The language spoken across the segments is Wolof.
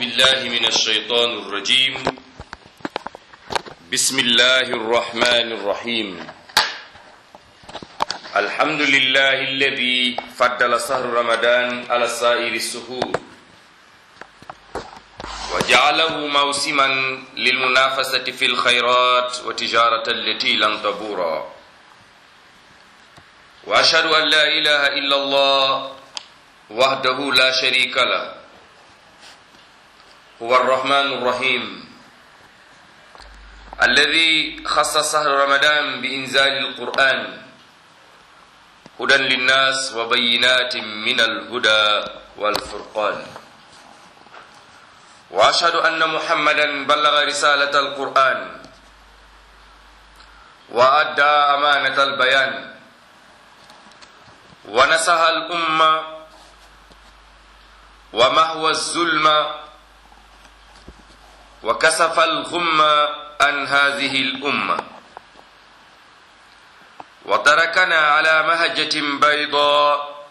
بالله من الشيطان الرجيم بسم الله الرحمن الرحيم الحمد لله الذي فضل شهر رمضان على سائر السهور وجعله موسما للمنافسة في الخيرات وتجارة التي لن تبورا وأشهد أن لا إله إلا الله وحده لا شريك له هو الرحمن الرحيم الذي خص شهر رمضان بإنزال القرآن هدى للناس وبينات من الهدى والفرقان وأشهد أن محمدا بلغ رسالة القرآن وأدى أمانة البيان ونصح الأمة ومهوى الظلم وكسف الغم عن هذه الأمة وتركنا على مهجة بيضاء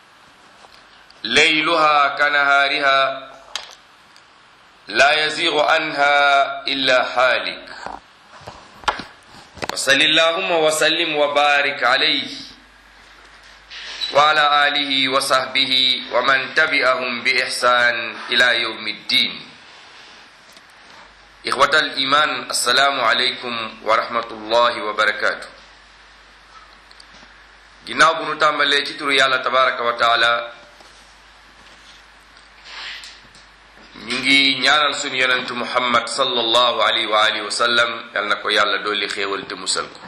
ليلها كنهارها لا يزيغ عنها إلا حالك وصل اللهم وسلم وبارك عليه وعلى آله وصحبه ومن تبعهم بإحسان إلى يوم الدين إخوة الإيمان السلام عليكم ورحمة الله وبركاته ginnaaw bu nu tàmbalee ci turu yàlla tabaraka wa taala ñu ngi ñaanal suñu yonentu muhammad sallallahu alayhi wa alihi wa sallam yal na ko yàlla dolli xéewal te musal ko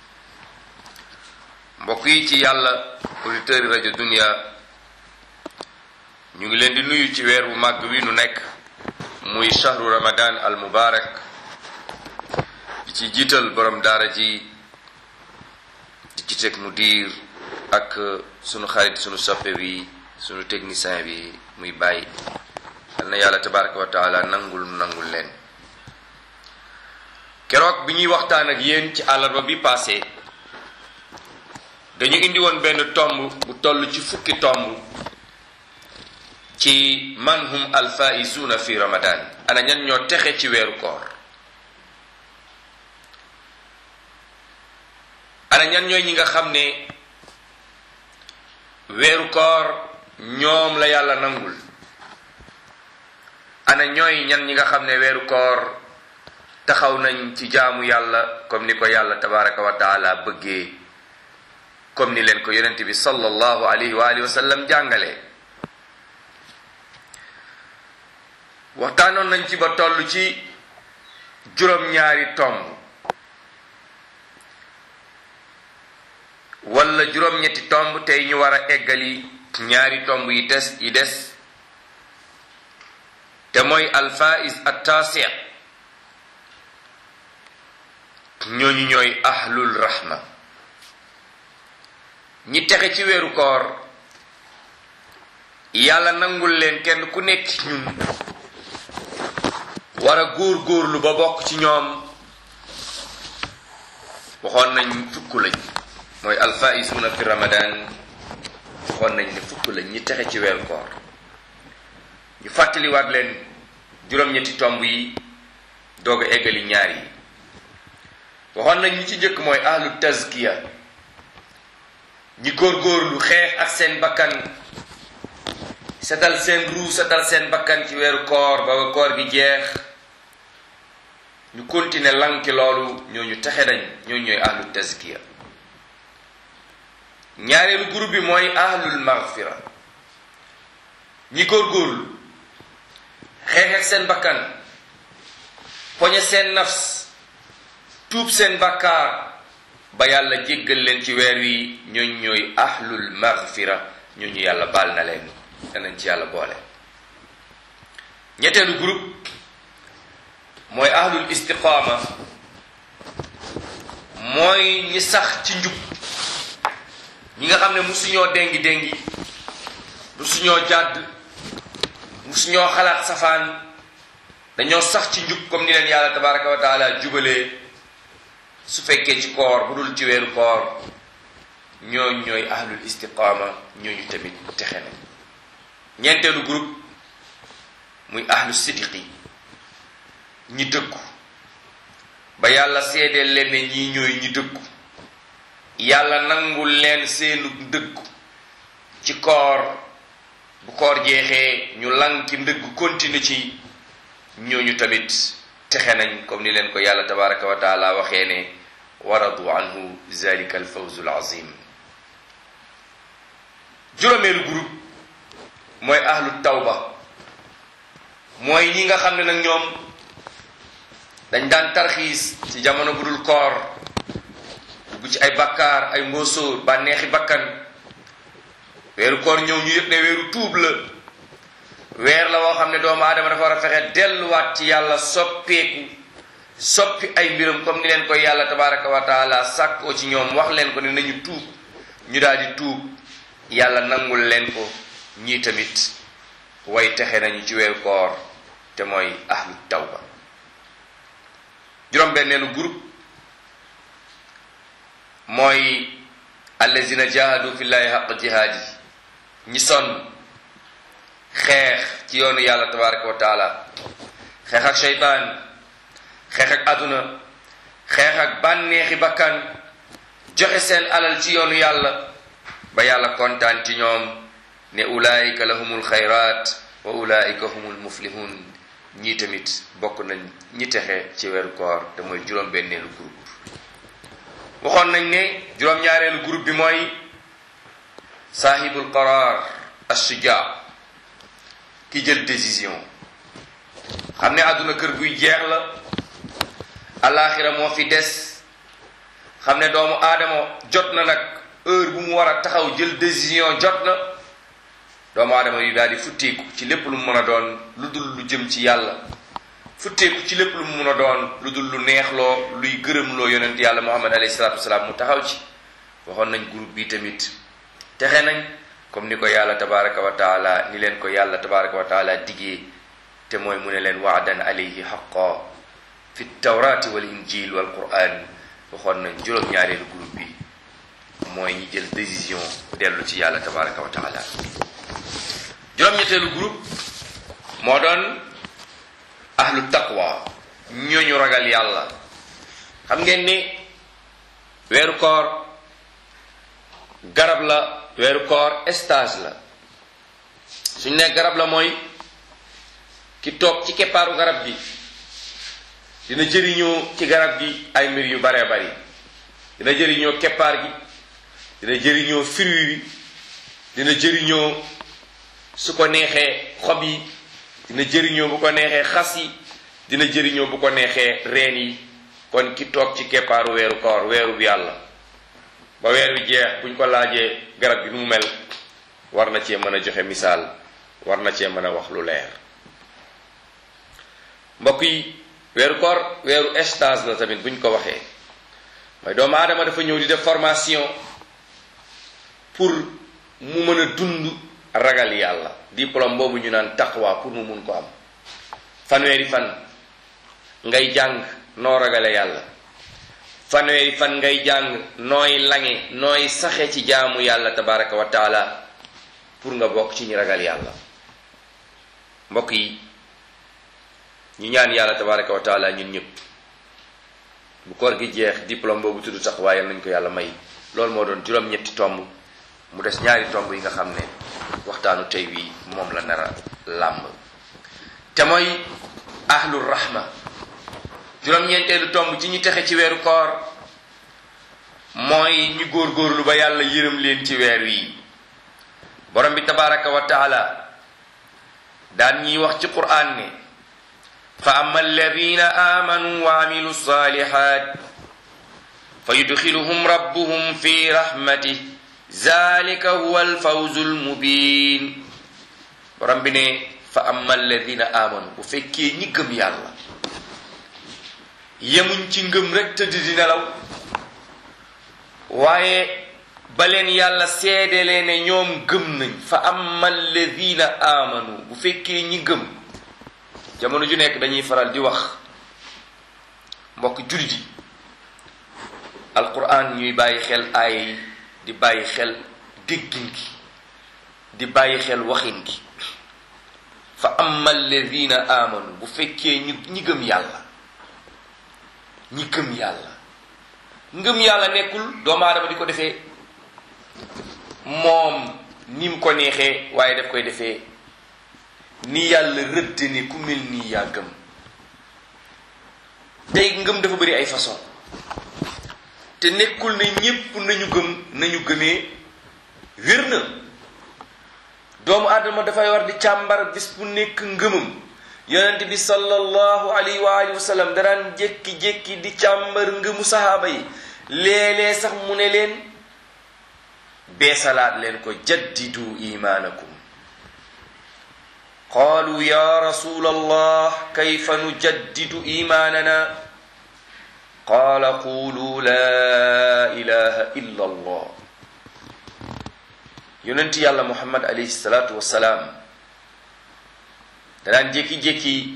mbokk yi ci yàlla auditeurs yi rajo dunia ñu ngi leen di nuyu ci weer bu màgg wi nu nekk muy shahru ramadan al mubarak di ci jiital borom daara ji di ci teg mu diir ak sunu xarit sunu soppe bi sunu technicien bi muy bàyyi yal na yàlla tabaraka wa taala nangul nangul leen keroog bi ñuy waxtaan ak yéen ci àllarba bi passé dañu indi woon benn tomb bu toll ci fukki tomb ci man hum alfaisuuna fi ramadan ana ñan ñoo texe ci weeru koor ana ñan ñooy ñi nga xam ne weeru koor ñoom la yàlla nangul ana ñooy ñan ñi nga xam ne weeru koor taxaw nañ ci jaamu yàlla comme ni ko yàlla tabaraka wa taala bëggee comme ni leen ko yonent bi sallallahu alayhi wa alihi wa sallam jàngale waxtaanoon nañ ci ba toll ci juróom-ñaari tomb wala juróom-ñetti tomb tey ñu war a eggali ñaari tomb yi des yi des te mooy alfaiz attaasi ñooñu ñooy ahlul rahma ñi texe ci weeru koor yàlla nangul leen kenn ku nekk ci ñun war a góor góorlu ba bokk ci ñoom waxoon nañ fukk lañ mooy alfaisuuna fi ramadan waxoon nañ ne fukk lañ ñi texe ci weeru koor ñu fàttaliwaat leen juróom-ñetti tomb yi doog a eggali ñaar yi waxoon nañ ñi ci njëkk mooy ahlu tazkiya ñi góorgóorlu xeex ak seen bakkan setal seen ruu setal seen bakkan ci weeru koor ba koor gi jeex ñu continuer lanki loolu ñooñu texe dañ ñooñu ñooy ahlu tazkiya ñaareelu groupe bi mooy ahlul maghfira ñi góorgóorlu xeex ak seen bakkan poñe seen nafs tuub seen bakkaar ba yàlla jéggal leen ci weer wi ñooñ ñooy ahlul maghfira ñooñu yàlla baal na leen danañ ci yàlla boole ñetteelu groupe mooy ahlul istiqaama mooy ñi sax ci njub ñi nga xam ne musuñoo déngi déngi musuñoo jàdd musuñoo xalaat safaan dañoo sax ci njub comme ni leen yàlla tabaraka wa taala jubalee su fekkee ci koor bu dul ci weeru koor ñooñ ñooy ahlul istiqaama ñooñu tamit texe nañ ñeenteelu groupe muy ahlu siddiqi ñi dëggu ba yàlla seedeel leen ne ñii ñooy ñi dëggu yàlla nangul leen seenu dëggu ci koor bu koor jeexee ñu lanki ndëgg continue ci ñooñu tamit texe nañ comme ni leen ko yàlla tabaraka wa taala waxee ne waradu anhu zalika alfawzu alazim juróomeelu groupe mooy ahlu tawba mooy ñi nga xam ne nag ñoom dañ daan tarxiis ci jamono bu dul koor dugg ci ay bakkaar ay ngóosóor bànneexi bakkan weeru koor ñëw ñu yëg ne weeru tuub la weer la woo xam ne doomu aadama dafa war a fexe delluwaat ci yàlla soppeeku soppi ay mbiram comme ni leen koy yàlla tabaraka wa taala sàkkoo ci ñoom wax leen ko ne nañu tuub ñu daal di tuub yàlla nangul leen ko ñii tamit way texe nañu ci weeru koor te mooy ahlu tawba juróom-benneelu groupe mooy allazina jahadu fillahi haqq jihaadi ñi sonn xeex ci yoonu yàlla tabaraka wa taala xeex ak sheytaan xeex ak aduna xeex ak bànneexi bakkan joxe seen alal ci yoonu yàlla ba yàlla kontaan ci ñoom ne ulaayika lahumul xayraat wa ulaayika humul muflihun ñii tamit bokk nañ ñi texe ci weeru koor te mooy juróom-benneelu groupe waxoon nañ ne juróom-ñaareelu groupe bi mooy saahibul qaraar assuja ki jël décision xam ne àdduna kër guy jeex la alaxira moo fi des xam ne doomu aadama jot na nag heure bu mu war a taxaw jël décision jot na doomu aadama yi daal di futteeku ci lépp lu mu mën a doon lu dul lu jëm ci yàlla futteeku ci lépp lu mu mën a doon lu dul lu neexloo luy gërëmloo yonent yàlla muhammad alayhi salaatu wasalaam mu taxaw ci waxoon nañ groupe bi tamit texe nañ comme ni ko yàlla tabaraka wa taala ni leen ko yàlla tabaraka wa taala diggee te mooy mu ne leen waadan alayhi xaqa fi tawrati wal injil wal quran waxoon nañ juróom-ñaareelu groupe bi mooy ñi jël décision dellu ci yàlla tabaraka wa taala juróom-ñetteelu groupe moo doon ahlu taqwa ñooñu ragal yàlla xam ngeen ni weeru koor garab la weeru koor stage la suñ ne garab la mooy ki toog ci keppaaru garab gi dina jëriñoo ci garab gi ay mbir yu baree bari dina jëriñoo keppaar gi dina jëriñoo fruit bi dina jëriñoo su ko neexee xob yi dina jëriñoo bu ko neexee xas yi dina jëriñoo bu ko neexee reen yi kon ki toog ci keppaaru weeru koor weeru bi yàlla ba weer wi jeex buñ ko laajee garab gi nu mu mel war na cee mën a joxe misaal war na cee mën a wax lu leer mbokk yi weeru koor weeru stage la tamit buñ ko waxee mooy doomu aadama dafa ñëw di def formation pour mu mën a dund ragal yàlla diplôme boobu ñu naan taqwa pour mu mun ko am fanweeri fan ngay jàng noo ragale yàlla fanweeri fan ngay jàng nooy lange nooy saxe ci jaamu yàlla tabaraka wa taala pour nga bokk ci ñi ragal yàlla mbokk yi ñu ñaan yàlla tabaraka wa taala ñun ñëpp bu koor gi jeex diplôme boobu tudd taqwa yal nañ ko yàlla may loolu moo doon juróom-ñetti tomb mu des ñaari tomb yi nga xam ne waxtaanu tey wi moom la nara làmb te mooy ahlul rahma juróom-ñeenteelu tomb ci ñi texe ci weeru koor mooy ñi góorgóorlu ba yàlla yërëm leen ci weer wi borom bi tabaraka wa taala daan ñiy wax ci quraan ne fa amma alladina amanu wa amilu salihat fa yudxiluhum rabbuhum fi rahmatih zalika huwa alfawzu almubin borom bi ne fa amma alladina amanu bu fekkee ñi gëm yàlla yemuñ ci ngëm rek tëdd di nelaw waaye ba leen yàlla seedelee ne ñoom gëm nañ fa amma alladina amanu bu fekkee ñi gëm jamono ju nekk dañuy faral di wax mbokk jullit yi alquran ñuy bàyyi xel aaya yi di bàyyi xel déggin gi di bàyyi xel waxin gi fa amma alladina amanu bu fekkee ñu ñi gëm yàlla ñi gëm yàlla ngëm yàlla nekkul doomu aadama di ko defee moom ni mu ko neexee waaye daf koy defee ni yàlla rëdd ni ku mel nii yaa gëm tey ngëm dafa bëri ay façon te nekkul ne ñépp nañu gëm nañu gëmee wér na doomu aadama dafay war di càmbar bis bu nekk ngëmam yonent bi sallallahu alayhi wa alihi wa sallam daraan jékki-jékki di càmbar ngëmu sahaaba yi léeg-léeg sax mu ne leen beesalaat leen ko jaddidu imaanakum qaalu ya rasul allah kayfa nujaddidu imaanana qaala qulu la ilaha illa allah yonent yàlla muhammad alayhi salaatu wassalaam danaan jékki-jékki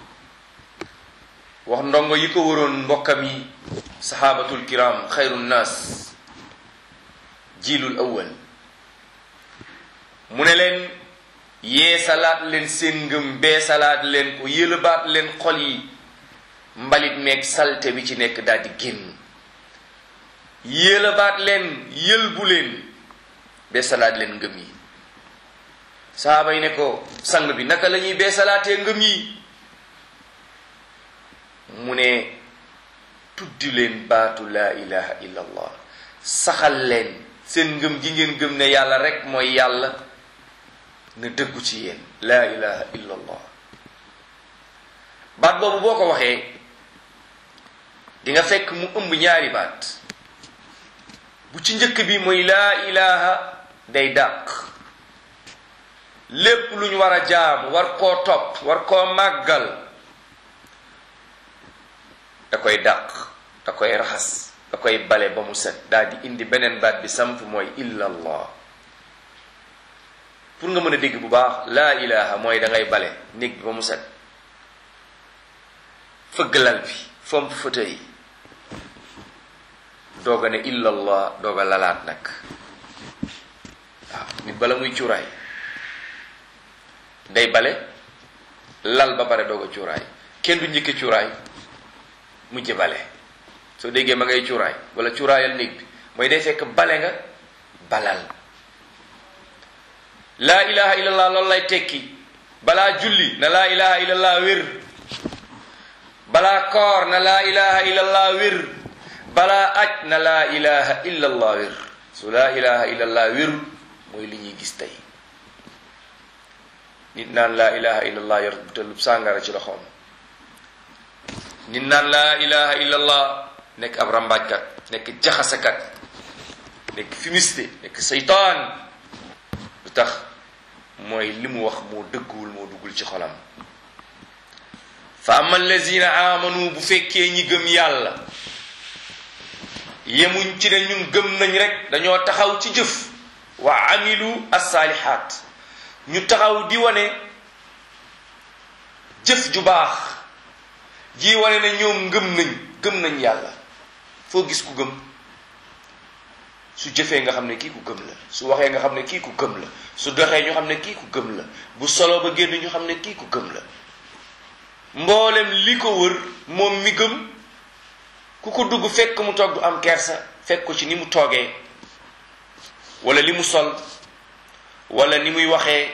wax ndongo yi ko waroon mbokkam yi saxaabatul kiram xayru nnaas jiilul awwal mu ne leen yeesalaat leen seen ngëm beesalaat leen ko yëlëbaat leen xol yi mbalit meeg salte bi ci nekk daal di génn yëlëbaat leen yëlbu leen beesalaat leen ngëm yi saaba yi ne ko sang bi naka la ñuy beesalaatee ngëm yi mu ne tuddi leen baatu laa ilaha illa allah saxal leen seen ngëm gi ngeen gëm ne yàlla rek mooy yàlla na dëggu ci yéen laa ilaha illa allah baat boobu boo ko waxee di nga fekk mu ëmb ñaari baat bu ci njëkk bi mooy laa ilaha day dàq lépp lu ñu war a jaam war koo topp war koo màggal da koy dàq da koy raxas da koy bale ba mu set daal di indi beneen baat bi samp mooy illa allah pour nga mën a dégg bu baax laa ilaha mooy da ngay bale néeg bi ba mu set fëgg lal bi fomp fauteuil yi doog a ne illa allah doog a lalaat nag waaw nit bala muy cuuraay day bale lal ba pare doog a cuuraay kenn du njëkke cuuraay mujj bale soo déggee ma ngay cuuraay wala cuuraayal néeg bi mooy day fekk bale nga balal laa ilaha illallah loolu lay tekki balaa julli na laa ilaha illallah wér balaa koor na laa ilaha illallah wér balaa aj na laa ilaha illallah wér su laa ilaha illallah wérul mooy li ñuy gis tey nit naan laa ilaha illallah yor butelub sàngara ci loxoom nit naan laa ilaha illallah nekk ab rambaajkat nekk jaxasekat nekk fumiste nekk seytaan lu tax mooy li mu wax moo dëgguwul moo duggul ci xolam fa ama allazina amanu bu fekkee ñi gëm yàlla yemuñ ci ne ñun gëm nañ rek dañoo taxaw ci jëf wa amilu assaalihaat ñu taxaw di wane jëf ju baax ji wane ne ñoom ngëm nañ gëm nañ yàlla foo gis ku gëm su jëfee nga xam ne kii ku gëm la su waxee nga xam ne kii ku gëm la su doxee ñu xam ne kii ku gëm la bu solo ba génn ñu xam ne kii ku gëm la mboolem li ko wër moom mi gëm ku ko dugg fekk mu toog du am kersa fekk ko ci ni mu toogee wala li mu sol wala ni muy waxee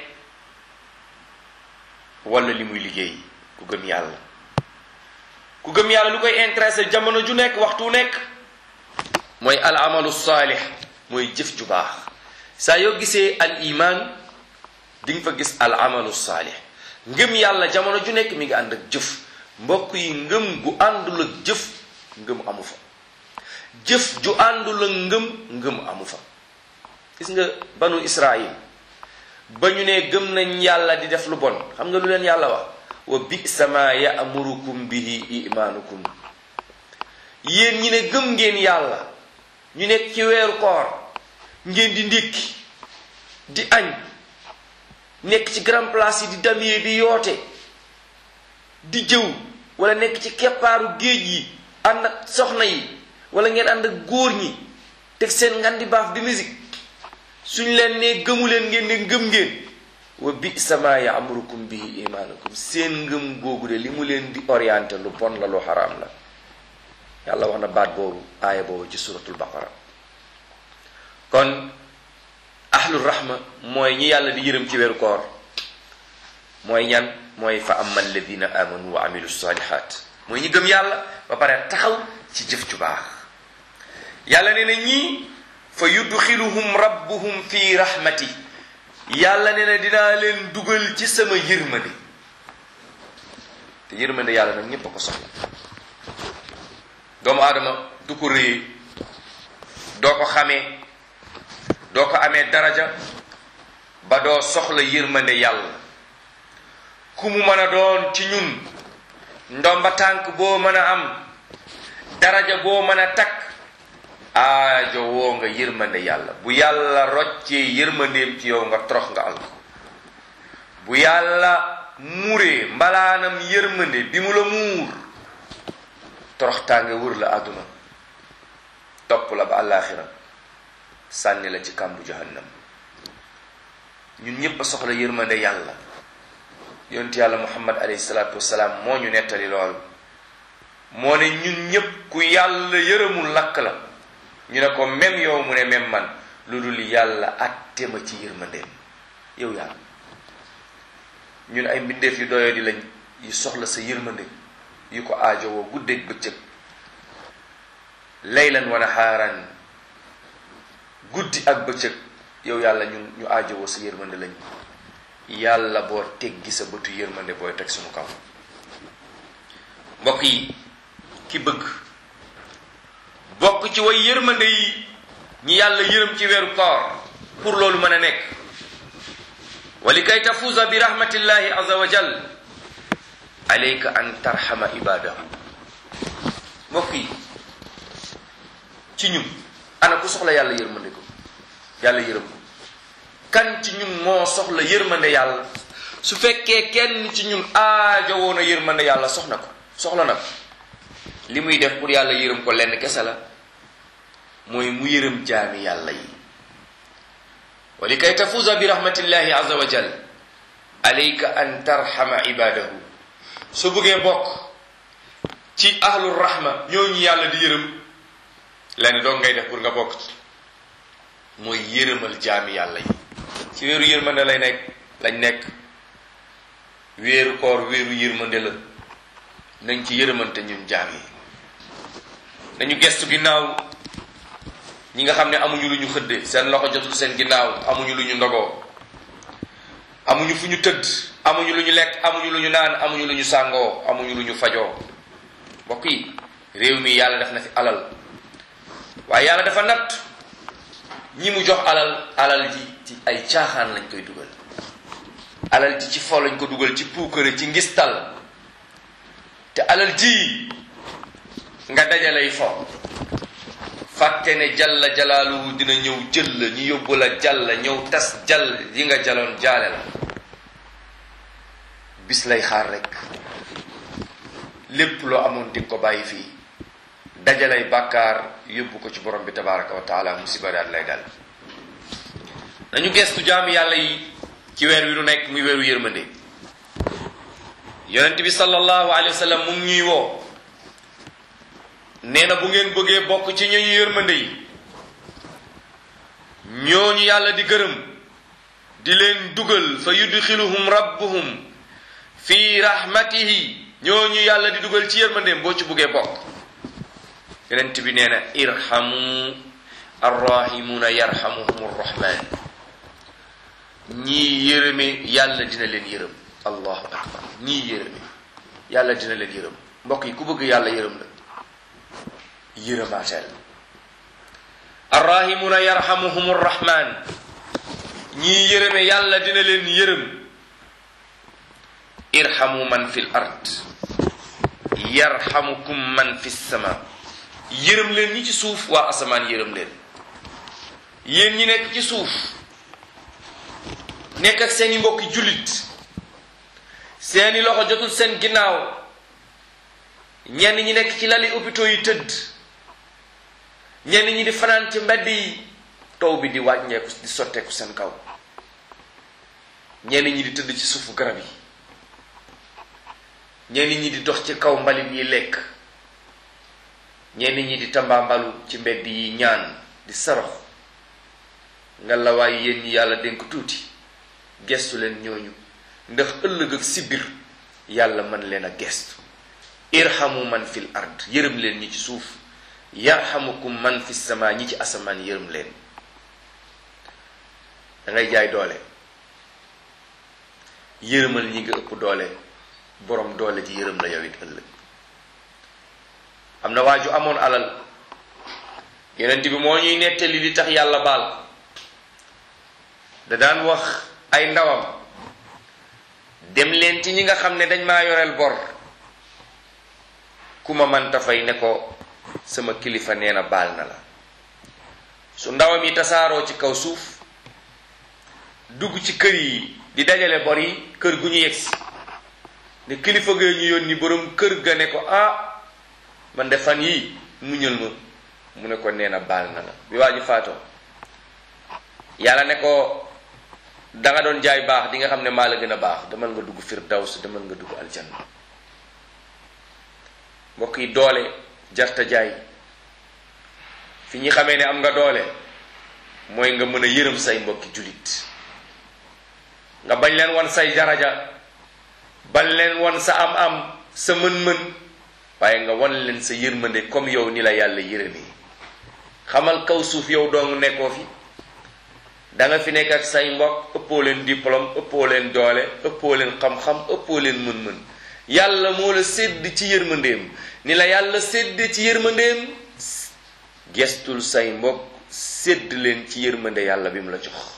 wala li muy liggéey ku gëm yàlla ku gëm yàlla lu koy intéressé jamono ju nekk waxtu nekk mooy al amalu saalix mooy jëf ju baax saa yoo gisee al iman di nga fa gis al amalu saalix ngëm yàlla jamono ju nekk mi ngi ànd ak jëf mbokk yi ngëm gu àndul ak jëf ngëm amu fa jëf ju àndul ak ngëm ngëm amu fa gis nga banu israil ba ñu ne gëm nañ yàlla di def lu bon xam nga lu leen yàlla wax wa bisa ma ya'murukum bihi imaanukum yéen ñi ne gëm ngeen yàlla ñu nekk ci weeru koor ngeen di ndékki di añ nekk ci grand place yi di damyee di yoote di jëw wala nekk ci keppaaru géej yi ànd ak soxna yi wala ngeen ànd ak góor ñi teg seen ngan di baaf di musique suñ leen ne gëmu leen ngeen ne gëm ngeen wa bisa ma yaamurukum bihi imaanukum seen ngëm googu de li mu leen di orienté lu bon la lu xaraam la yàlla wax na baat boobu aaya boobu ci suratul baqara kon ahlul rahma mooy ñi yàlla di yërëm ci weeru koor mooy ñan mooy fa amma alladina amanu wa amilu salihat mooy ñi gëm yàlla ba pare taxaw ci jëf ju baax yàlla nee na ñii fa yudxiluhum rabbuhum fi rahmati yàlla nee na dinaa leen dugal ci sama yërmande te yërmande yàlla nag ñépp a ko soxla doomu aadama du ko réye doo ko xamee doo ko amee daraja ba doo soxla yërmande yàlla ku mu mën a doon ci ñun ndomba tànk boo mën a am daraja boo mën a takk aajo woo nga yërmande yàlla bu yàlla roccee yërmandeem ci yow nga torox nga alko bu yàlla muuree mbalaanam yërmande bi mu la muur toroxtaange wër la àdduna topp la ba àllaaxira sànni la ci kàmbu jahannam ñun ñépp a soxla yërmande yàlla yonent yàlla muhammad alayhi salaatu wasalaam moo ñu nettali loolu moo ne ñun ñépp ku yàlla yërëmul lakk la ñu ne ko même yow mu ne même man lu dul yàlla atte ma ci yërmandeem yow yàlla ñun ay mbindeef yu doyo di lañ yu soxla sa yërmande yu ko aajowoo guddeeg bëccëg laylan wa naxaaran guddi ak bëccëg yow yàlla ñun ñu aajowoo sa yërmande lañ yàlla boo teggi sa bëtu yërmande booy teg suñu kaw mbokk yi ki bëgg bokk ci way yërmande yi ñi yàlla yërëm ci weeru koor pour loolu mën a nekk wa li kay tafuuza bi rahmatillahi azza wa jal alayka an tarxama ibadahu mbokk yi ci ñun ana ku soxla yàlla yërmande ko yàlla yërëm ko kan ci ñun moo soxla yërmande yàlla su fekkee kenn ci ñun aajo woon a yërmande yàlla soxna ko soxla na ko li muy def pour yàlla yërëm ko lenn kese la mooy mu yërëm jaami yàlla yi wa li kay tafuuza bi rahmatillahi azza wa jal alayka an tarxama ibadahu su bëggee bokk ci ahlul rahma ñooñu yàlla di yërëm lenn doog ngay def pour nga bokk ci mooy yërëmal jaami yàlla yi ci weeru yërmande lay nekk lañ nekk weeru koor weeru yërmande la nañ ci yërëmante ñun jaam yi nañu gestu ginnaaw ñi nga xam ne amuñu lu ñu xëdde seen loxo jotul seen ginnaaw amuñu lu ñu ndogoo amuñu fu ñu tëdd amuñu lu ñu lekk amuñu lu ñu naan amuñu lu ñu sàngoo amuñu lu ñu fajoo mbokk yi réew mi yàlla def na fi alal waaye yàlla dafa natt ñi mu jox alal alal ji ci ay caaxaan lañ koy dugal alal ji ci fo lañ ko dugal ci puukare ci ngistal te alal ji nga dajalay fo fàtte ne jalla jalaaluhu dina ñëw jël la ñu yóbbu la jàll ñëw tas jàll yi nga jaloon jaale la bis lay xaar rek lépp loo amoon di ko bàyyi fii dajalay bàkkaar yóbbu ko ci borom bi tabaraka wa taala musiba daal lay dal nañu gestu jaam yàlla yi ci weer wi nu nekk muy weeru yërmande yonent bi sallallahu alayhi wa sallam mu ngi ñuy woo nee na bu ngeen bëggee bokk ci ñooñu yërmande yi ñooñu yàlla di gërëm di leen dugal fa yudxiluhum rabbuhum fi rahmatihi ñooñu yàlla di dugal ci yërmandeem boo ci bëggee bokk yonent bi nee na irhamu arrahimuna yarhamuhum arrahman ñii yërëme yàlla dina leen yërëm allahu akbar ñii yërëme yàlla dina leen yërëm mbokk yi ku bëgg yàlla yërëm la yërëmaateel arrahimuna yarhamuhum arrahman ñii yërëme yàlla dina leen yërëm irhamu man fi l ard yarhamukum man fi sama yërëm leen ñi ci suuf waa asamaan yërëm leen yéen ñi nekk ci suuf nekk ak seeni mbokki jullit seeni loxo jotul seen ginnaaw ñenn ñi nekk ci lali hôpitaux yi tëdd ñenn ñi di fanaan ci mbedd yi taw bi di wàññeeku di sotteeku seen kaw ñenn ñi di tëdd ci suufu garab yi ñenn ñi di dox ci kaw mbalit yi lekk ñenn ñi di tambaambalu ci mbedd yi ñaan di sarax nga la waaye yéen ñi yàlla dénk tuuti gestu leen ñooñu ndax ëllëg ak sibir yàlla mën leen a gestu irhamu man fil ard yërëm leen ñi ci suuf yarhamukum man fi sama ñi ci asamaan yërëm leen da ngay jaay doole yërëmal ñi nga ëpp doole borom doole ji yërëm la yow it ëllëg am na waa ju amoon alal yonent bi moo ñuy nettali li tax yàlla baal da daan wax ay ndawam dem leen ci ñi nga xam ne dañ maa yoreel bor ku ma manta fay ne ko sama kilifa nee na baal na la su ndawam yi tasaaroo ci kaw suuf dugg ci kër yi di dajale bor yi kër gu ñu yegsi ne kilifa ga ñu yónni borom kër ga ne ko ah man de fan yii muñal ma mu ne ko nee na baal na la bi waa ji faatoo yàlla ne ko da nga doon jaay baax di nga xam ne maa la gën a baax demal nga dugg firdaws demal nga dugg aljanna mbokk yi doole jarta jaay fi ñi xamee ne am nga doole mooy nga mën a yërëm say mbokki jullit nga bañ leen won say daraja bañ leen won sa am-am sa mën-mën waaye nga won leen sa yërmande comme yow ni la yàlla yërëmee xamal kaw suuf yow dong nekkoo fi da nga fi nekk ak say mbokk ëppoo leen diplôme ëppoo leen doole ëppoo leen xam-xam ëppoo leen mën-mën yàlla moo la sédd ci yërmandeem ni la yàlla sédd ci yërmandeem gestul say mbokk sédd leen ci yërmande yàlla bi mu la jox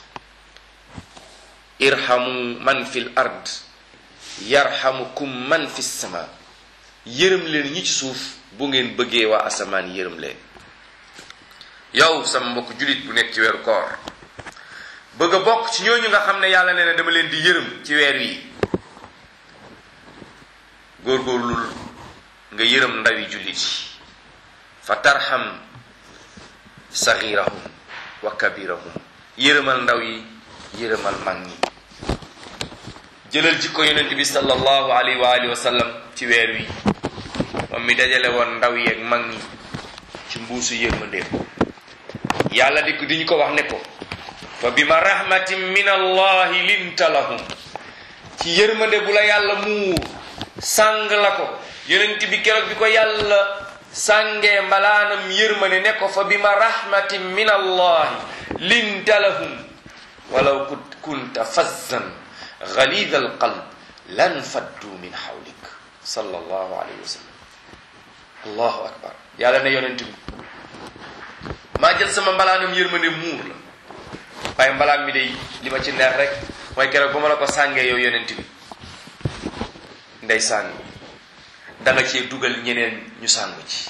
irhamu man fil ard yarhamukum man fi sama yërëm leen ñi ci suuf bu ngeen bëggee waa asamaan yërëm leen yow sama mbokk jullit bu nekk ci weeru koor bëgg a bokk ci ñooñu nga xam ne yàlla nee na dama leen di yërëm ci weer wi góorgóorlul nga yërëm ndawi jullit yi fa tarham saxirahum wa kabirahum yërëmal ndaw yi yërëmal mag ñi jëlal jikko yonent bi sallallahu alayhi wa alihi wa sallam ci weer wi moom mi dajale woon ndaw yi ak mag ñi ci mbuusu yërmandeem yàlla di ko di ñu ko wax ne ko fa bima rahmatin min allahi linta lahum ci yërmande bu la yàlla muur sàng la ko yonent bi keroog bi ko yàlla sàngee mbalaanam yërmande ne ko fa bima rahmatin min allahi linta lahum walaw kunta fazzan ghalid al qalb lan faddu min hawlik sallallahu alayhi wa sallam allahu akbar yàlla ne yonent bi maa jël sama mbalaanam yërmande muur la waaye mbalaan mi day li ma ci neex rek mooy keroog ba ma la ko sàngee yow yonent bi ndey sàng da nga cee dugal ñeneen ñu sàngu ci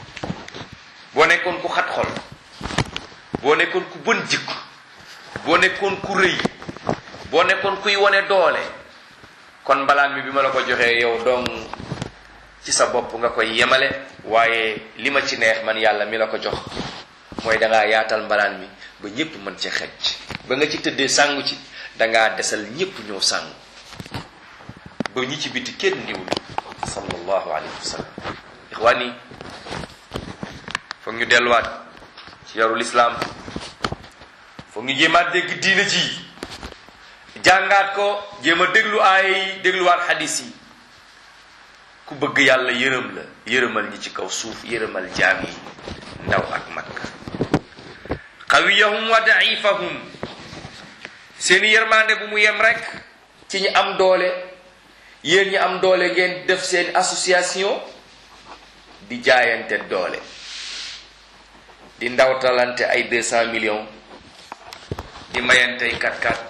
boo nekkoon ku xat xol boo nekkoon ku bën jikko boo nekkoon ku rëy boo nekkoon kuy wone doole kon mbalaan mi bi ma la ko joxee yow dong ci sa bopp nga koy yemale waaye li ma ci neex man yàlla mi la ko jox mooy dangaa yaatal mbalaan mi ba ñépp mën ci xecc ba nga ci tëddee sàngu ci dangaa desal ñépp ñëw sàngu ba ñi ci biti kenn niwul sallallahu alayhi wa sallam ixwaan yi foog ñu delluwaat ci yarul islaam foog ñu jéemaat dégg diina ji jàngaat ko jéem a déglu aay yi dégluwaat xadis yi ku bëgg yàlla yërëm la yërëmal ñi ci kaw suuf yërëmal jaam yi ndaw ak mag xawiyahum wa daifahum seeni yërmande bu mu yem rek ci ñi am doole yéen ñi am doole ngeen def seen association di jaayante doole di ndawtalante ay deux cent millions di mayantey kat-kat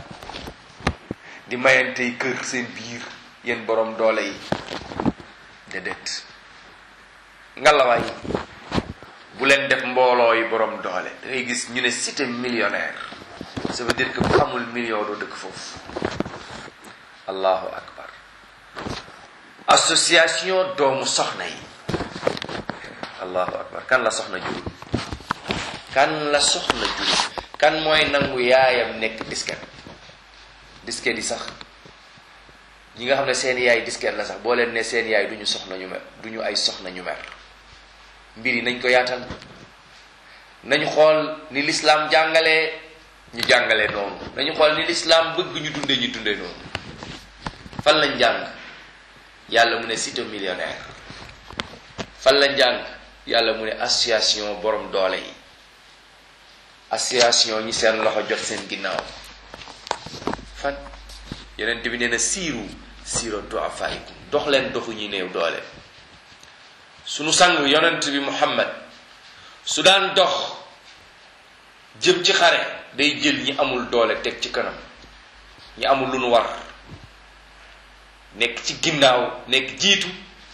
di mayantey kër seen biir yéen borom doole yi déedéet ngalawaay bu leen def mbooloo yi borom doole da ngay gis ñu ne cité millionnaire ça veut dire que bu amul million doo dëkk foofu allahu akbar association doomu soxna yi allahu akbar kan la soxna jurul kan la soxna jurul kan mooy nangu yaayam nekk disket disket yi sax ñi nga xam ne seen yaay disket la sax boo leen ne seen yaay du ñu soxna ñu mer du ñu ay soxna ñu mer mbir yi nañ ko yaatal nañu xool ni lislaam jàngalee ñu jàngalee noonu nañu xool ni lislaam bëgg ñu dunde ñu dunde noonu fan lañ jàng yàlla mu ne cité millionnaire fan lañ jàng yàlla mu ne association borom doole yi association ñi seen loxo jot seen ginnaaw fan yeneen bi nee na siiru siiro du'afaikum dox leen doxu ñi néew doole sunu sang yonent bi muhammad su daan dox jëm ci xare day jël ñi amul doole teg ci kanam ñi amul lu nu war nekk ci ginnaaw nekk jiitu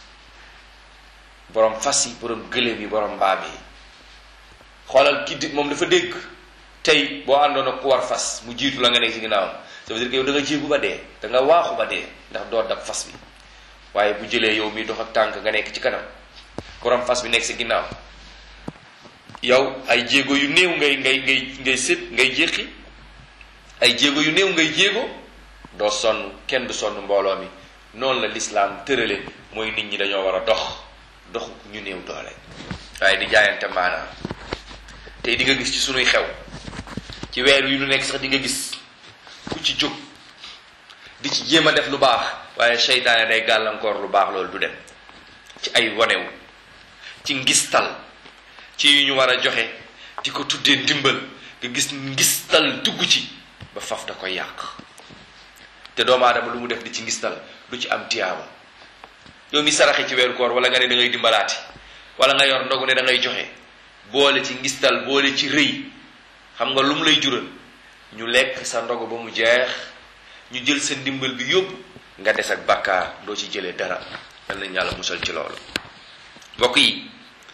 borom fas yi borom gëléem yi borom mbaam yi xoolal ki di moom dafa dégg tey boo àndoon ak ku war fas mu jiitu la nga nekk ci ginnaawam ça veut dire que yow da nga jéegu ba dee da nga waaxu ba dee ndax doo dab fas bi waaye bu jëlee yow mi dox ak tànk nga nekk ci kanam borom fas bi nekk ci ginnaaw yow ay jéego yu néew ngay ngay ngay ngay sët ngay jéqi ay jéego yu néew ngay jéego doo sonn kenn du sonn mbooloo mi noonu la lislaam tërale mooy nit ñi dañoo war a dox dox ñu néew doole waaye di jaayante maanaam tey di nga gis ci sunuy xew ci weer wi lu nekk sax di nga gis ku ci jóg di ci jéem a def lu baax waaye seytaane day gàllankoor lu baax loolu du dem ci ay wanewu ci ngistal ci yu ñu war a joxe di ko tuddee ndimbal nga gis ngistal dugg ci ba faf da koy yàq te doomu aadama lu mu def di ci ngistal du ci am tiyaaba yow mi saraxe ci weeru koor wala nga ne da ngay dimbalaati wala nga yor ndogu ne da ngay joxe boole ci ngistal boole ci rëy xam nga lu mu lay jural ñu lekk sa ndogu ba mu jeex ñu jël sa ndimbal bi yóbbu nga des ak bàkkaar doo ci jëlee dara yal nañ yàlla musal ci loolu mbokk yi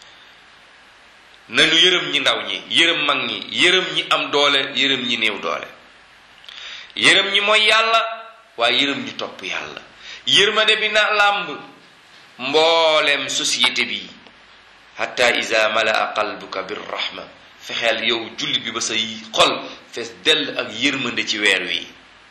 nañu yërëm ñi ndaw ñi yërëm mag ñi yërëm ñi am doole yërëm ñi néew doole yërëm ñi mooy yàlla waaye yërëm ñi topp yàlla yërmande bi na làmb mbooleem société bi hatta iza malaa qalbuka birrahma fexeel yow jullit bi ba sa xol fees dell ak yërmande ci weer wi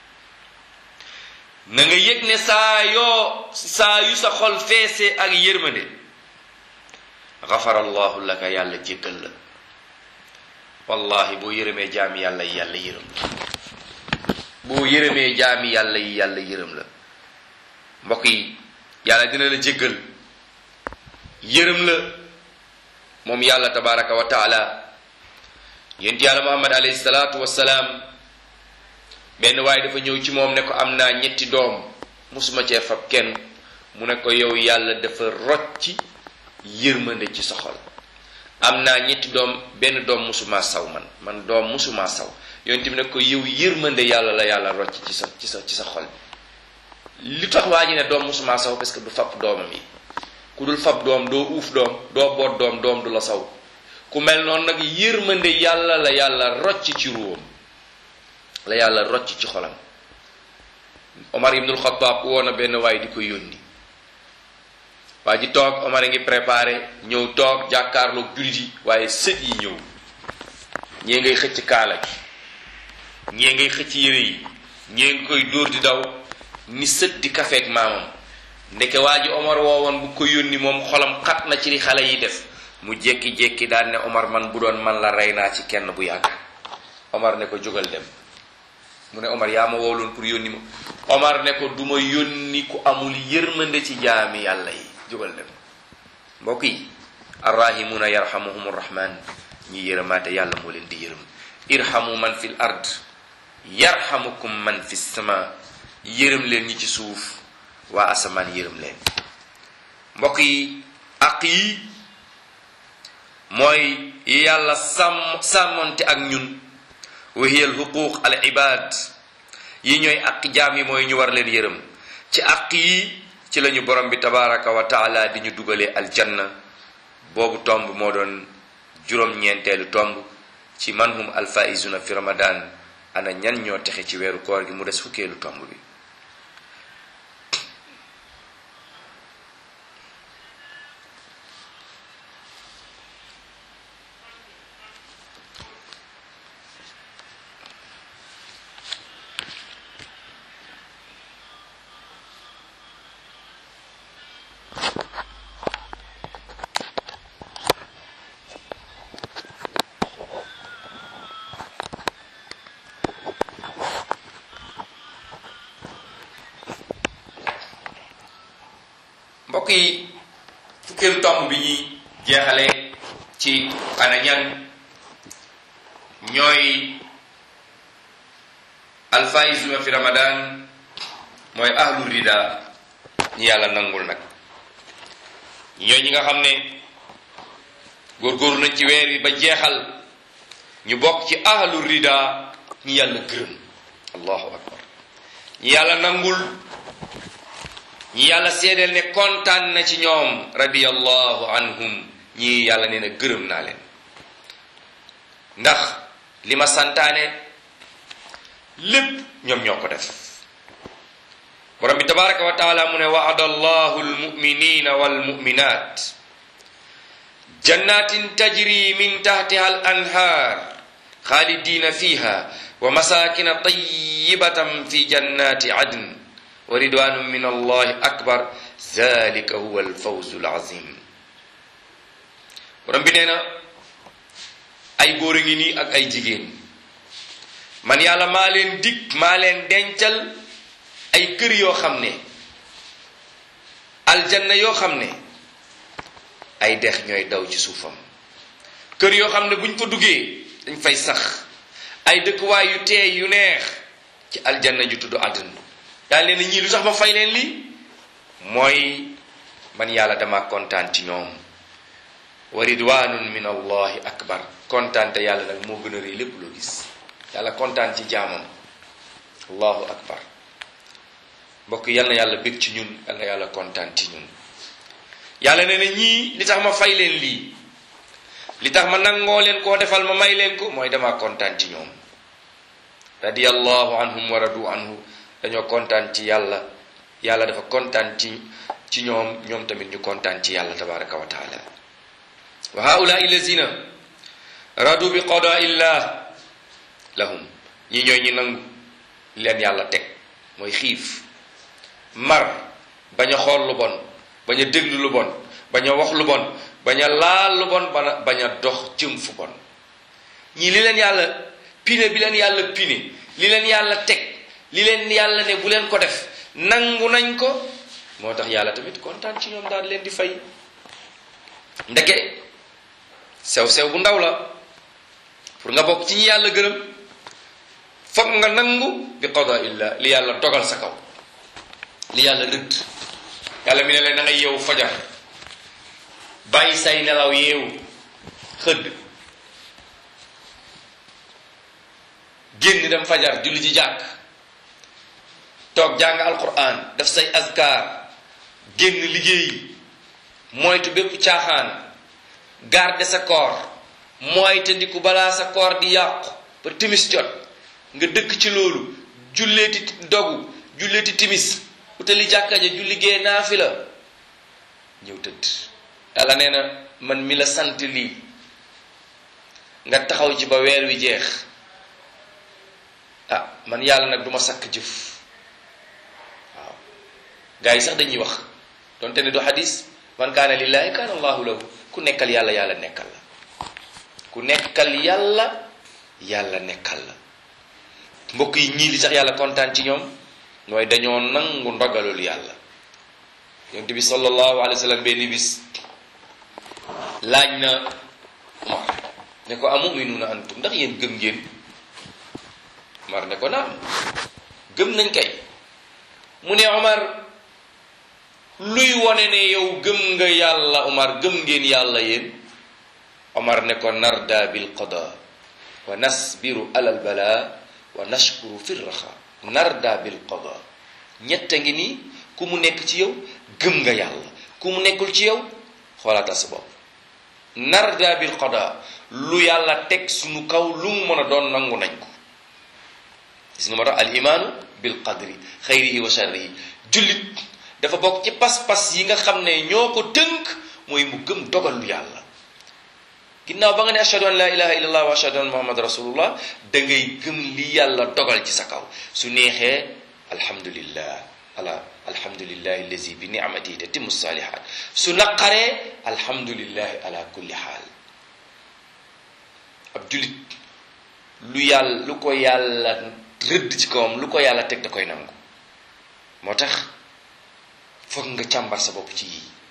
na nga yëg ne saa yoo saa yu sa xol feesee ak yërmande gafarallahu laka yàlla jéggal la wallahi boo yërëmee jaami yàlla yi yàlla yërëm boo yërëmee jaami yàlla yi yàlla yërëm la mbokk yi yàlla dina la jéggal yërëm la moom yàlla tabaraka wa taala yonent yàlla muhammad alayhi salaatu wassalaam benn waaye dafa ñëw ci moom ne ko am naa ñetti doom musuma cee fab kenn mu ne ko yow yàlla dafa rocci yërmande ci sa xol am naa ñetti doom benn doom musuma saw man man doom musuma saw yonent bi ne ko yow yërmande yàlla la yàlla rocc ci sa ci sa ci sa xol li tax waa ji ne doom musuma saw parce que du fab doomam yi ku dul fab doom doo uuf doom doo boot doom doom du la saw ku mel noonu nag yërmande yàlla la yàlla rocc ci ruwam la yàlla rocc ci xolam Omar ibnul Xataab woo na benn waay di ko yónni waa ji toog Omar a ngi préparé ñëw toog jàkkaarloog jullit yi waaye sët yi ñëw ñee ngay xëcc kaala gi ñee ngay xëcc yére yi ñee ngi koy dóor di daw ni sët di kafeek maamam ndeke waa ji Omar woowoon bu ko yónni moom xolam xat na ci li xale yi def mu jékki-jékki daal ne Omar man bu doon man la rey naa ci kenn bu yàgg Omar ne ko jógal dem mu ne Omar yaa ma wooloon pour yónni ma Omar ne ko du ma yónni ku amul yërmande ci jaami yàlla yi jógal dem mbokk yi arrahimuna yarhamuhum rahman ñi yërëmaate yàlla moo leen di yërëm irhamu man fil ard yarhamukum man fi sama yërëm leen ñi ci suuf waa asamaan yërëm leen mbokk yi ak yi mooy yàlla sàmm sàmmonte ak ñun wa hiya al huquq al ibad yi ñooy ak jaam yi mooy ñu war leen yërëm ci ak yi ci lañu borom bi tabaraka wa taala di ñu dugalee aljanna boobu tomb moo doon juróom-ñeenteelu tomb ci manhum alfaizuna fi ramadan ana ñan ñoo texe ci weeru koor gi mu des fukkeelu tomb bi yi fukkeelu tomb bi ñuy jeexale ci ana ñan ñooy alfaisuna fi ramadan mooy ahlu rida ñi yàlla nangul nag ñooy ñi nga xam ne góorgóorlu nañ ci weer wi ba jeexal ñu bokk ci ahlu rida ñi yàlla gërëm allahu akbar ñi yàlla nangul ñi yàlla seedeel ne kontaan na ci ñoom radiyallahu anhum ñi yàlla nee na gërëm naa leen ndax li ma santaane lépp ñoom ñoo ko def borom bi tabaraka wa taala mu ne waada allahu almuminina walmuminat jannatin tajri min tahtiha al anhar khalidina fiha wa masakina tayyibatan fi jannati adn wa ridwanun min allahi akbar zalika huwa alfawzu alazim borom bi nee na ay góor a ngi nii ak ay jigéen man yàlla maa leen dig maa leen dencal ay kër yoo xam ne aljanna yoo xam ne ay dex ñooy daw ci suufam kër yoo xam ne buñ ko duggee dañ fay sax ay dëkkuwaay yu teey yu neex ci aljanna ju tudd àdduna daal leen ñii lu tax ma fay leen lii mooy man yàlla dama kontaan ci ñoom wa ridwanun min allahi akbar kontaan te yàlla nag moo gën a rëy lépp loo gis yàlla kontaan ci jaamam allahu akbar mbokk yal na yàlla bég ci ñun yal na yàlla kontaan ci ñun yàlla nee na ñii li tax ma fay leen lii li tax ma nangoo leen koo defal ma may leen ko mooy dama kontaan ci ñoom radiyallahu anhum wa radu anhu dañoo kontaan ci yàlla yàlla dafa kontaan ci ci ñoom ñoom tamit ñu kontaan ci yàlla tabaraka wa taala wa haulaai lazina radu bi qadaa illah lahum ñi ñooy ñi nangu leen yàlla teg mooy xiif mar bañ a xool lu bon bañ a déglu lu bon bañ a wax lu bon bañ a laal lu bon bana bañ a dox jëm fu bon ñii li leen yàlla pine bi leen yàlla pine li leen yàlla teg li leen yàlla ne bu leen ko def nangu nañ ko moo tax yàlla tamit kontaan ci ñoom daal leen di fay ndeke sew-sew bu ndaw la pour nga bokk ci ñi yàlla gërëm foog nga nangu bi qada illa li yàlla dogal sa kaw li yàlla rëdd yàlla mi ne leen da ngay yeewu fajar bàyyi say nelaw yeewu xëdd génn dem fajar julli ci jàkk toog jàng alquran def say azkar génn liggéey moytu bépp caaxaan garde sa koor moyte ndiku balaa sa koor di yàqu ba timis jot nga dëkk ci loolu julleeti dogu julleeti timis utali jàkka ja julli gee naafila ñëw tëdd yàlla nee na man mi la sant lii nga taxaw ci ba weer wi jeex ah man yàlla nag duma sakk jëf waaw gars yi sax dañuy wax donte ne du xadis man kaana lillahi kaana allahu lahu ku nekkal yàlla yàlla nekkal la ku nekkal yàlla yàlla nekkal la mbokk yi ñii li tax yàlla kontaan ci ñoom mooy dañoo nangu ndogalul yàlla yonent bi sallallahu alayhi wa sallam benn bis laaj na Omar ne ko amuminuuna antum ndax yéen gëm ngeen Omar ne ko naam gëm nañ kay mu ne Omar luy wone ne yow gëm nga yàlla Omar gëm ngeen yàlla yéen Omar ne ko narda bil qada wa nasbiru alal bala wa nashkuru fi raxa narda bil qada ñett a ngi nii ku mu nekk ci yow gëm nga yàlla ku mu nekkul ci yow xoolaatal sa bopp narda bil qada lu yàlla teg suñu kaw lu mu mën a doon nangu nañ ko gis nga ma tax al imaanu bil qadri xayrihi wa sharrihi jullit dafa bokk ci pas-pas yi nga xam ne ñoo ko tënk mooy mu gëm dogalu yàlla ginnaaw ba nga ne ashhadu an la ilaha illallah wa ashhadu anna muhammad rasulullah da ngay gëm li yàlla dogal ci sa kaw su neexee alhamdulillah ala alhamdulillahi allazi bi ni'matihi tatimmu salihat su naqaree alhamdulillahi ala kulli xaal ab julit lu yàlla lu ko yàlla rëdd ci kawam lu ko yàlla teg da koy nangu moo tax foog nga càmbar sa bopp ci yii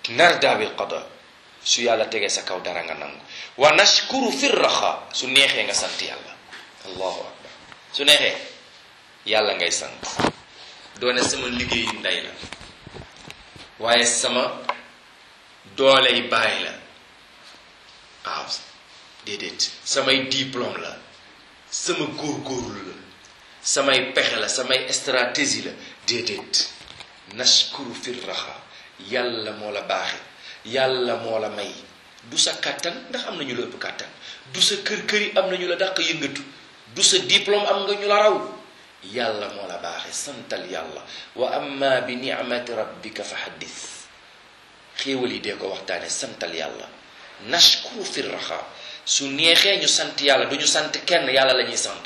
narda bil qada su yàlla tegee sa kaw dara nga nangu wa nashkuru fi raxa su neexee nga sant yàlla allahu akbar su neexee yàlla ngay sant doone sama liggéeyu ndey la waaye sama dooley baay la waaw déedéet samay diplôme la sama góorgóorlu la samay pexe la samay stratégie la déedéet nashkuru fi raxa yàlla moo la baaxe yàlla moo la may du sa kàttan ndax am na ñu la ëpp kàttan du sa kër kër yi am na ñu la dàq yëngatu du sa diplôme am nga ñu la raw yàlla moo la baaxe santal yàlla wa amma bi ni'mati rabbika fa haddis xéewal yi dee ko waxtaane santal yàlla nashkuru fi raxa su neexee ñu sant yàlla du ñu sant kenn yàlla la ñuy sant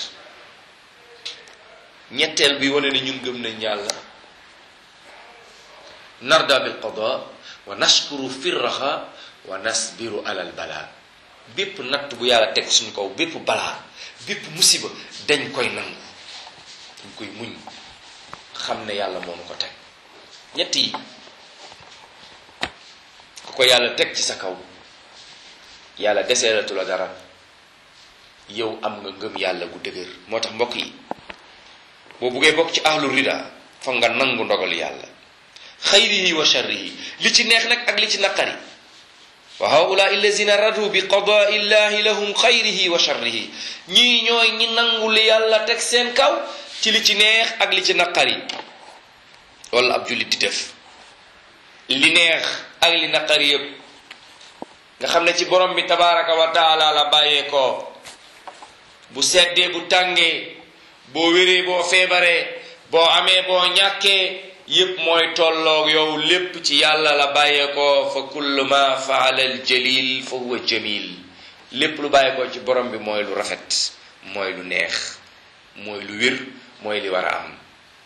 ñetteel bi wane ne ñun gëm nañ yàlla narda bil qada wa nashkuru fi raxa wa nasbiru alal balaa bépp natt bu yàlla teg suñu kaw bépp balaa bépp musiba dañ koy nangu dañ koy muñ xam ne yàlla moo nu ko teg ñett yi ku ko yàlla teg ci sa kaw yàlla deseelatu la dara yow am nga ngëm yàlla gu dëgër moo tax mbokk yi boo buggee bokk ci ahlu rida foog nga nangu ndogal yàlla xayrihi wa sharrihi li ci neex nag ak li ci naqari wa haula illazina radu bi qadaa illahi lahum xayrihi wa sharrihi ñii ñooy ñi nangu li yàlla teg seen kaw ci li ci neex ak li ci naqari wala ab jullit di def li neex ak li naqari yëpp nga xam ne ci borom bi tabaraka wa taala la bàyyee ko bu seddee bu tàngee boo wéree boo feebaree boo amee boo ñàkkee yépp mooy tolloog yow lépp ci yàlla la bàyyeekoo fa kullu ma faala al jalil fa huwa jamil lépp lu bàyyeekoo ci borom bi mooy lu rafet mooy lu neex mooy lu wér mooy li war a am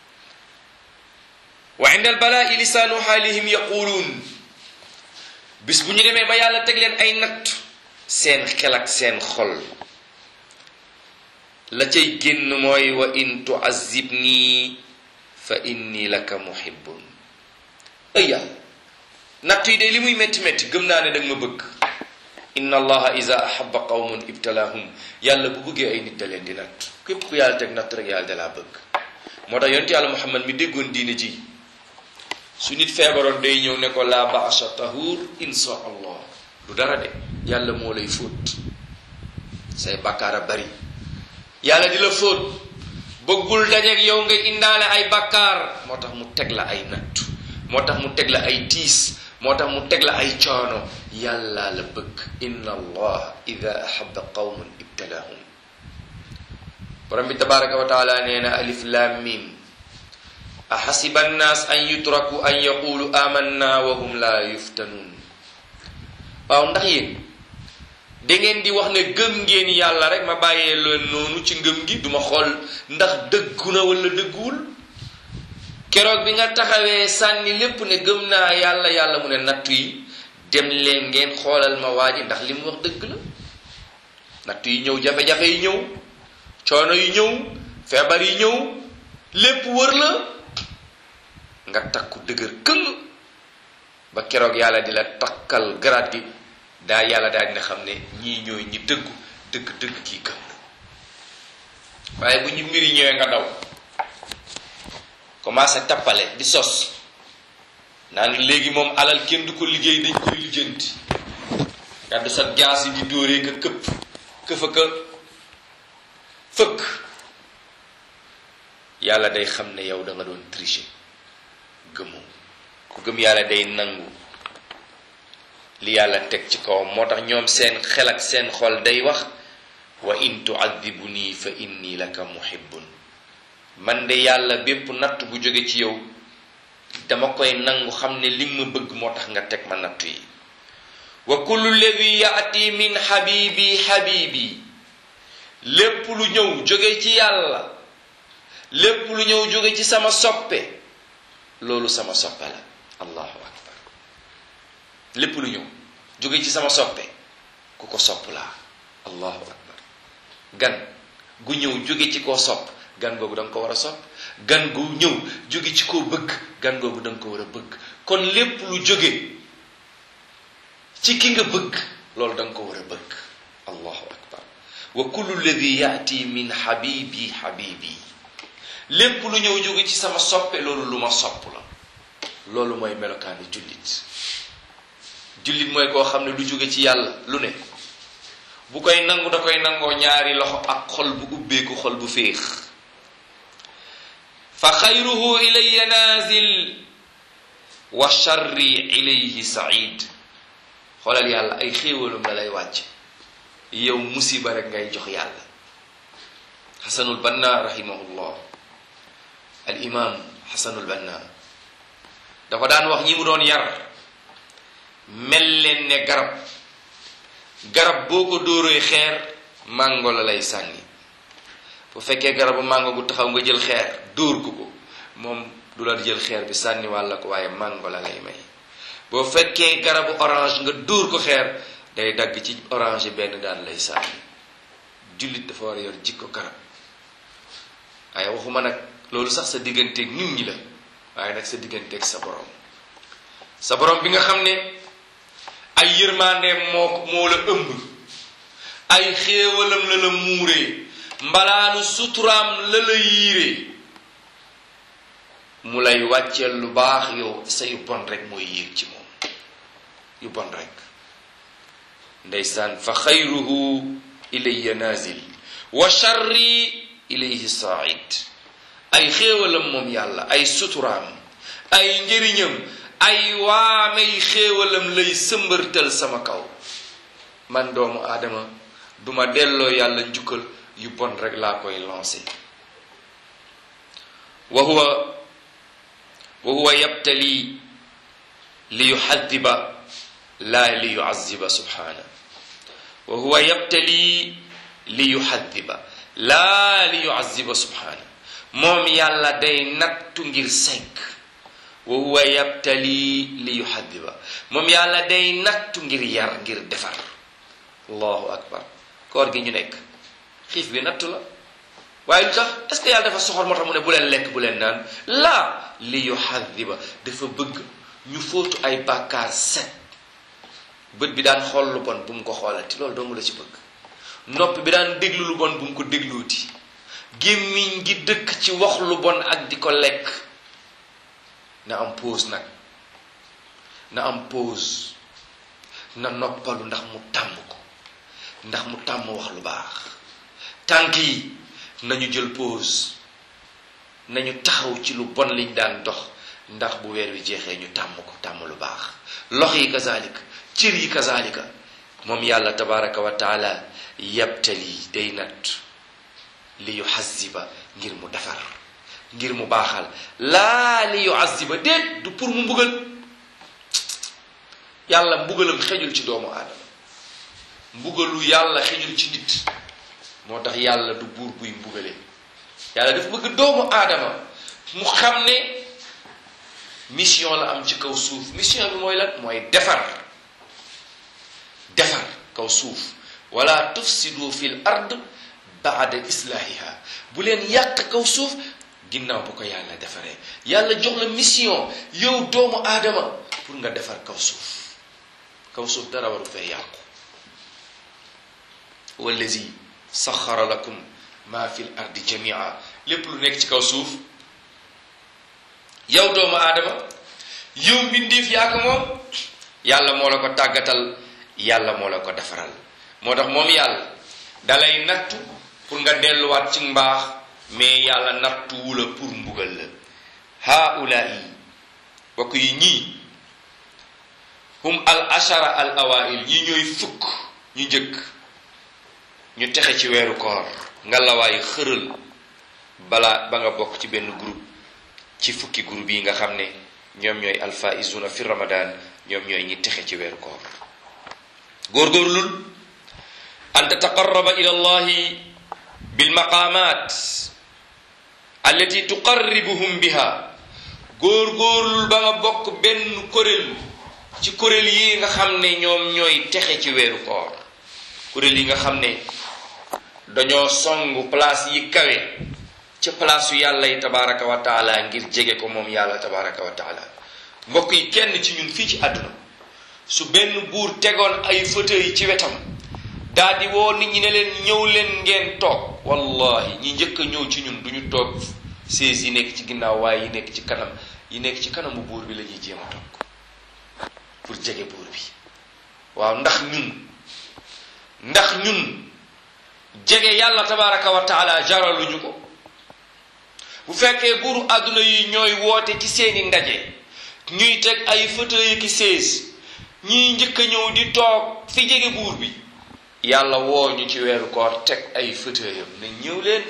wa inda al balaa'i lisaanu xaalihim yaquluun bis bu ñu demee ba yàlla teg leen ay natt seen xel ak seen xol la cay génn mooy wa in tuazibnii fa inni laka muhibbun ay yàlla natt yi de li muy métti métti gëm naa ne danga ma bëgg inna allaha iza ahaba qawmun ibtalahum yàlla bu bëggee ay nit da leen di natt képp ku yàlla teg natt rek yàlla da laa bëgg moo tax yonent yàlla muhammad mi déggoon diine ji su nit feebaroon day ñëw ne ko la baasa tahur insha allah du dara de yàlla moo lay fóot say bàkkaar a bari yàlla di la fóot bëggul dajeeg yow nga indaale ay bakkaar moo tax mu teg la ay nattu moo tax mu teg la ay tiis moo tax mu teg la ay coono yàlla la bëgg inna allah ida ahaba qawman ibtalahum borom bi tabaraka wa taala nee na alif lam mim ahasiba annaas an yutraku an yaqulu amanna wa hum la yuftanun waaw ndax yéen da ngeen di wax ne gëm ngeen yàlla rek ma bàyyee leen noonu ci ngëm gi duma xool ndax dëggu na wala dëgguwul keroog bi nga taxawee sànni lépp ne gëm naa yàlla yàlla mu ne nattu yi dem leen ngeen xoolal ma waa ji ndax li mu wax dëgg la nattu yi ñëw jafe-jafe yi ñëw coono yi ñëw feebar yi ñëw lépp wër la nga takku dëgër këng ba keroog yàlla di la takkal garaat gi daa yàlla daal dina xam ne ñii ñooy ñi dëggu dëgg dëgg kii gëm na waaye bu ñu mbiri ñëwee nga daw commencé tappale di sos naan léegi moom alal kenn du ko liggéey dañ koy lijjanti gàddu sa jaas yi di dóoree ka këpp këfa ka fëkk yàlla day xam ne yow da nga doon tricher gëmoo ku gëm yàlla day nangu li yàlla teg ci kawam moo tax ñoom seen xel ak seen xol day wax wa in tuadibuni fa inni laka muhibbun man de yàlla bépp natt bu jóge ci yow dama koy nangu xam ne li ma bëgg moo tax nga teg ma nattu yi wa kullu ladi yaati min habibi habibi lépp lu ñëw jóge ci yàlla lépp lu ñëw jóge ci sama soppe loolu sama soppe la allahu akbar lépp lu ñëw jóge ci sama soppe ku ko sopp laa allahu akbar gan gu ñëw jóge ci koo sopp gan googu da nga ko war a sopp gan gu ñëw jóge ci koo bëgg gan googu da nga ko war a bëgg kon lépp lu jóge ci ki nga bëgg loolu da nga ko war a bëgg allahu akbar wa kullu lladi yaati min habibi habibi lépp lu ñëw jóge ci sama soppe loolu lu ma sopp la loolu mooy melokaanu jullit jullit mooy koo xam ne lu jóge ci yàlla lu ne bu koy nangu da koy nangoo ñaari loxo ak xol bu ubbeeku xol bu féex fa xayruhu ilayya naazil wa charri ilayhi said xoolal yàlla ay xéewalam la lay wàcc yow musiba rek ngay jox yàlla xasanul banna rahimahullah al imam xasanul banna dafa daan wax ñi mu doon yar mel leen ne garab garab boo ko dóoree xeer màngo la lay sànni bu fekkee garabu màngo gu taxaw nga jël xeer dóor ko ko moom du la jël xeer bi sànni wàlla ko waaye màngo la lay may boo fekkee garabu orange nga dóor ko xeer day dagg ci orange benn daan lay sànni jullit dafa war a yor jikko garab waaye waxuma nag loolu sax sa digganteeg nit ñi la waaye nag sa digganteeg sa borom sa borom bi nga xam ne ay yërmandeem moo moo la ëmb ay xéewalam la la muuree mbalaanu suturaam la la yiiree mu lay wàcceel lu baax yow sa yu bon rek mooy yéeg ci moom yu bon rek ndeysaan fa xayruhu ilayya nazil wa charri ilayhi said ay xéewalam moom yàlla ay suturaam ay njëriñam ay waamey xéewalam lay sëmbërtal sama kaw man doomu aadama duma delloo yàlla njukkal yu bon rek laa koy lancé wa huwa wa huwa yabtali li yuxadiba laa li yuaziba subhana wa huwa yabtali li yuxadiba laa li yuaziba subhana moom yàlla day nattu ngir segg wa huwa yabtali li yuhadiba moom yàlla day nattu ngir yar ngir defar allahu akbar koor gi ñu nekk xiif bi nattu la waaye lu tax est-ce que yàlla dafa soxor moo tax mu ne bu leen lekk bu leen naan laa li yuhadiba dafa bëgg ñu fóotu ay bàkkaar set bët bi daan xool lu bon bu mu ko xoolati loolu dong la ci bëgg nopp bi daan déglu lu bon bu mu ko dégluuti gémmiñ gi dëkk ci wax lu bon ak di ko lekk na am pause nag na am pause na noppalu ndax mu tàmm ko ndax mu tàmm wax lu baax tànk yi nañu jël pause nañu taxaw ci lu bon liñ daan dox ndax bu weer wi jeexee ñu tàmm ko tàmm lu baax lox yi kazalika cër yi kazalika moom yàlla tabaraka wa taala yabtali day nat li yuhaziba ngir mu defar ngir mu baaxal laa li yuaziba déet du pour mu mbugal yàlla mbugalam xejul ci doomu aadama mbugalu yàlla xejul ci nit moo tax yàlla du buur buy mbugale yàlla dafa bëgg doomu aadama mu xam ne mission la am ci kaw suuf mission bi mooy lan mooy defar defar kaw suuf wala tufsidu fil ard baada islahiha bu leen yàq kaw suuf ginnaaw bu ko yàlla defaree yàlla jox la mission yow doomu aadama pour nga defar kaw suuf kaw suuf dara waru fee yàqu wallazi saxara lakum ma fi l ardi jamia lépp lu nekk ci kaw suuf yow doomu aadama yow mbindeef yaa ko moom yàlla moo la ko tàggatal yàlla moo la ko defaral moo tax moom yàlla dalay nattu pour nga delluwaat ci mbaax mais yàlla nattuwu la pour mbugal la haulaai bokk yi ñii hum al ashara al awail ñi ñooy fukk ñu njëkk ñu texe ci weeru koor nga lawaay xëral balaa ba nga bokk ci benn groupe ci fukki groupe yi nga xam ne ñoom ñooy alfaizuna fi ramadan ñoom ñooy ñi texe ci weeru koor góorgóorlul an tataqarraba ila allahi bilmaqamat allati tuqarribuhum biha góorgóorlul ba nga bokk benn kuréel ci kuréel yi nga xam ne ñoom ñooy texe ci weeru koor kuréel yi nga xam ne dañoo songu place yi kawe ca place yu yàlla yi tabaraka wa taala ngir jege ko moom yàlla tabaraka wa taala mbokk yi kenn ci ñun fii ci àdduna su benn buur tegoon ay fauteuil ci wetam daal di woo nit ñi ne leen ñëw leen ngeen toog wallahi ñi njëkk a ñëw ci ñun duñu toog sées yi nekk ci ginnaaw waaye yi nekk ci kanam yi nekk ci kanamu buur bi la ñuy jéem a toog pour jege buur bi waaw ndax ñun ndax ñun jege yàlla tabaraka wa taala jaraluñu ko bu fekkee buuru àdduna yi ñooy woote ci seeni ndaje ñuy teg ay fauteuil ki sées ñiy njëkk a ñëw di toog fi jege buur bi yàlla woo ñu ci weeru koor teg ay fauteuilam ne ñëw leen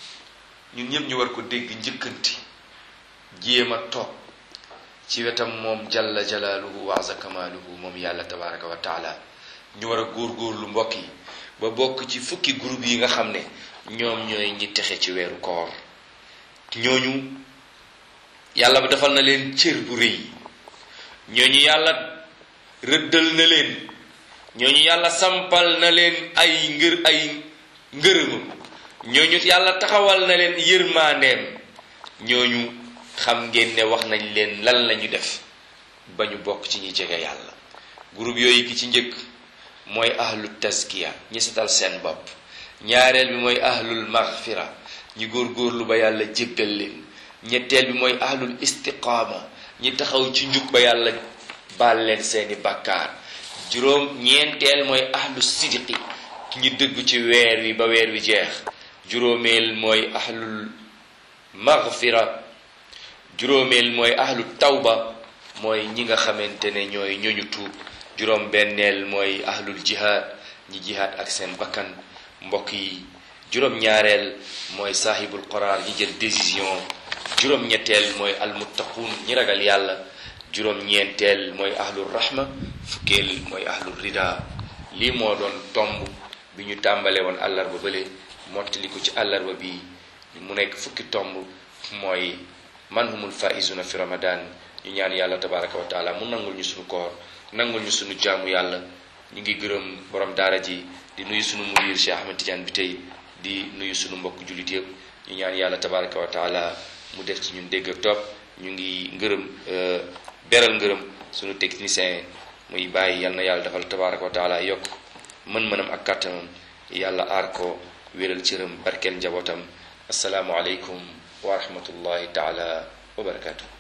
ñun ñëpp ñu war ko dégg njëkkanti jéem a toog ci wetam moom jalla jalaaluhu wa aza kamaaluhu moom yàlla tabaraka wa taala ñu war a góorgóorlu mbokk yi ba bokk ci fukki groupe yi nga xam ne ñoom ñooy ñi texe ci weeru koor ñooñu yàlla bi defal na leen cër bu rëy ñooñu yàlla rëddal na leen ñooñu yàlla sampal na leen ay ngër ay ngërëmam ñooñu yàlla taxawal na leen yërmaandeem ñooñu xam ngeen ne wax nañ leen lan lañu def ba ñu bokk ci ñi jege yàlla groupe yooyu ki ci njëkk mooy ahlu tazkiya ñi setal seen bopp ñaareel bi mooy ahlul maghfira ñi góorgóorlu ba yàlla jéggal leen ñetteel bi mooy ahlul istiqaama ñi taxaw ci njub ba yàlla baal leen seeni bàkkaar juróom ñeenteel mooy ahlu sidiqi ñi dëgg ci weer wi ba weer wi jeex juróomeel mooy ahlul maghfira juróomeel mooy ahlu tawba mooy ñi nga xamante ne ñooy ñooñu tuub juróom benneel mooy ahlul jihaad ñi jihaad ak seen bakkan mbokk yi juróom ñaareel mooy saahibul qaraar ñi jël décision juróom ñetteel mooy almuttaquun ñi ragal yàlla juróom ñeenteel mooy ahlul rahma fukkeel mooy ahlul rida lii moo doon tomb bi ñu tàmbale woon àllarba bële mottali ko ci àllarba bi mu nekk fukki tomb mooy man humul faizuna fi ramadan ñu ñaan yàlla tabaraka wa taala mu nangul ñu suñu koor nangul ñu suñu jaamu yàlla ñu ngi gërëm borom daara ji di nuyu suñu mudir Cheikh Ahmed Tidiane bi tey di nuyu suñu mbokk jullit yëpp ñu ñaan yàlla tabaraka wa taala mu def ci ñun dégg ak topp ñu ngi ngërëm beral ngërëm suñu technicien muy bàyyi yal na yàlla defal tabaraka wa taala yokk mën-mënam ak kàttanam yàlla aar ko wéral cëram barkeel njabootam asalaamu aleykum wa rahmatullahi taala wa barakatuh